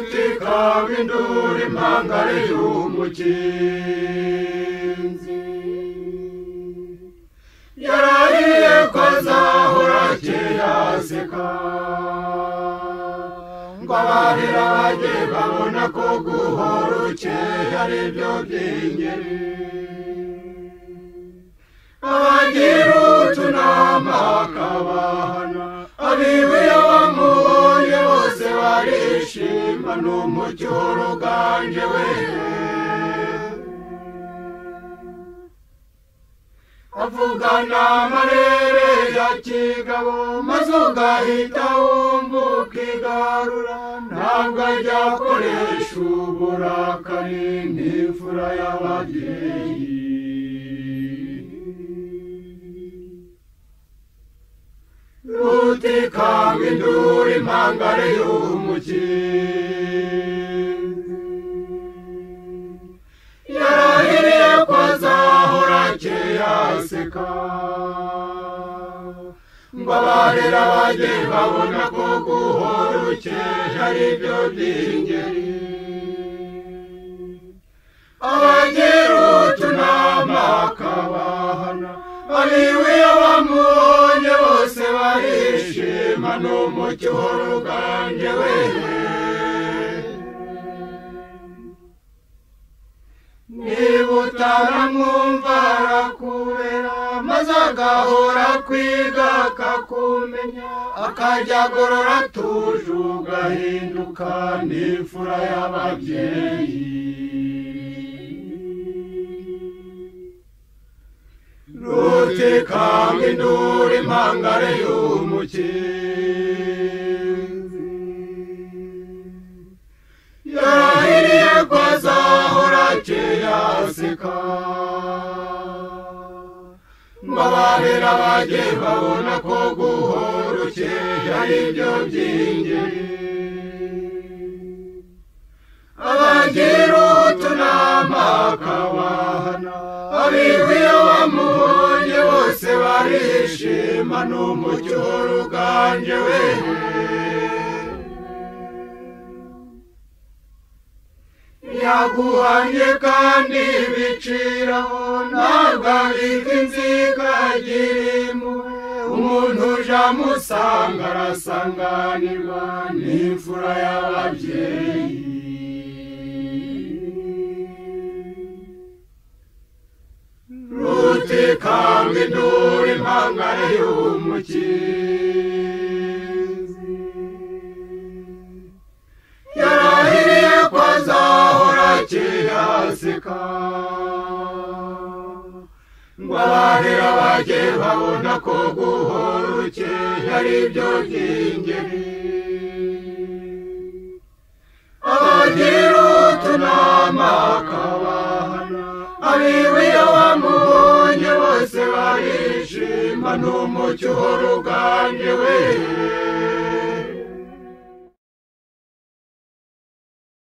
zaba induru impangare y'umukinzi yarahiye ko azahora kera aseka ngo abahira bajye babona ko guhora ukeye ari byo by'ingeri abagira utunama akabahana abibuye bamubonye bose barishima ni umucyo uruganje we avugana amarere ya kigabo maze ugahita wumva ukigarura ntabwo ajya akoresha uburakari n'imfura y'ababyeyi rutikanga induru impangare y'umukinzi yarahiriye ko azahora akeye aseka ngo abarera bajye babona ko guhora ukeye ari byo by'ingeri abagira utunama akabahana abiwe abamubonye bose barishima ni umucyo w'uruganje we niba utaramwumva arakubera maze agahora kwiga akakumenya akajya agorora atuje ugahinduka n'imfura y'ababyeyi rutikanga induru impangare y'umukinzi yarahiriye ko azahora akeye aseka ngo abahera bajye babona ko guhora ukeye ari byo by'ingeri abagira utunama akabahana abiwe wamubonye bose barishima ni umucyo w'uruganje we yaguhanye kandi biciraho ntabwo abika inziga agira impuhwe umuntu uje amusanga arasanganirwa n'imfura y'ababyeyi rutikanga induru impangare y'umukinzi yarahiriye ko azahora akeye aseka ngo abahera bajye babona ko guhora ukeye ari byo by'ingeri abagira utunama akabahana abiwe iyo bamubonye bose barishima ni umucyo w'uruganje we